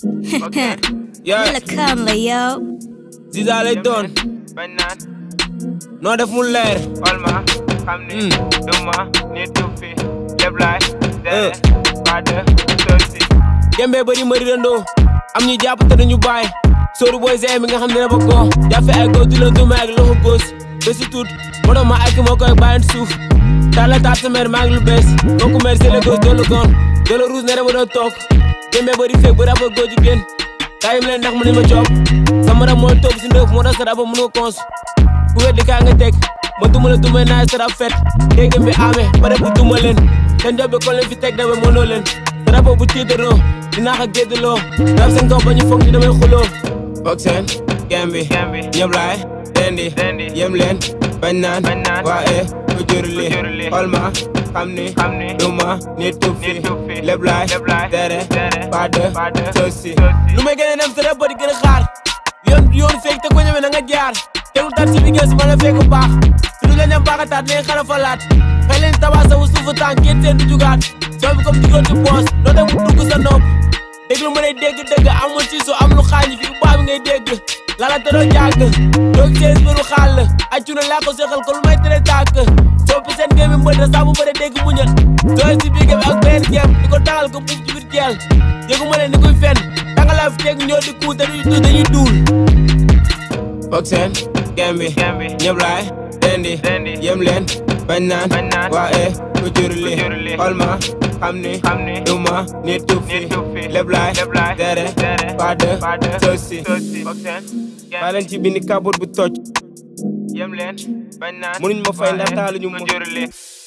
Yeah. Yalla kam la yow. Ziza lay doon bañ naan noo def mu leer xool ma xam ni duma nit du fi lépp laay Euh. dere pas de souci gembe bëri mëri rëndoo am ñu jàpp te duñu bàyyi sóoru booy see mi nga xam ne dafa ko jafe ay góor di la duma ak loxo góos ba si tuut moo tax ma ak moo koy bàyyi suuf tàlla taat sa mère maa ngi lu bees kooku mère c'est le góos doo la goon doo la ruus ne dama doon toog gembe bëri feeg ba raba góor jigéen kaayim leen ndax mu ne ma coob sama rab mooy toog si ndëf moo tax sa raba mënoo cons ku weddi kaa nga teg ma duma la duma naay sa rab fet dégg bi amee pare bu duma leen seen job bi kon leen fi teg dawe mënoo leen sa raba bu tiitaroo dinaa ko géddaloo rab seen kaw ba ñu foog ni damay xuloo foog seen gem bi Gembi. ñëpp laay rendi Rendi. yem leen bañ naan Bañ naan. waa e ku jurli Ku jurli. xool ma xam ni Xam ni. duma nit tub fi Nit tub fi. lépp laay Lépp laay. tere Tere. pas de Pas de souci souci. lu may gën a dem sa rab di gën a xaar yoon yoon fekk te ko ñëwee na nga jaar tegul tat si bi gës ma la fekk baax su du la ñam baaxataat leen xala falaat xëy leen tabax sa wu suufu tànk kenn seen du jugaat soo bi comme digoon ci poos doo dem mu dugg sa nopp déglu ma ne dégg dëgg amul ci su am lu xaañi fi baa bi ngay dégg lala te doo jàgg doo gisee biru xaal accu na laa ko seexal ko lu may tere tàkk soppi seen gémmi mbët da saa bu bëre dégg muñal sooy si biir ak benn géem di ko taxal ko buuf ci biir jeel yëgu ma ne ni kuy fen danga laa fi teg ñoo di kuu te duñu tuus dañuy duul foog seen gem bi Gembi. ñëpp laay rendi Rendi. yem leen bañ naan Bañ naan. waa e ku jurli Ku jurli. xool ma xam ni Xam ni. duma nit tub fi Nit du fi. lépp laay Lépp laay. tere Tere. pas de Pas de souci souci. foog seen baa leen ci bindi kabut bu toj yem leen bañ naan Mënuñ ma fay ndax waaye taaluñu ku ma. jurli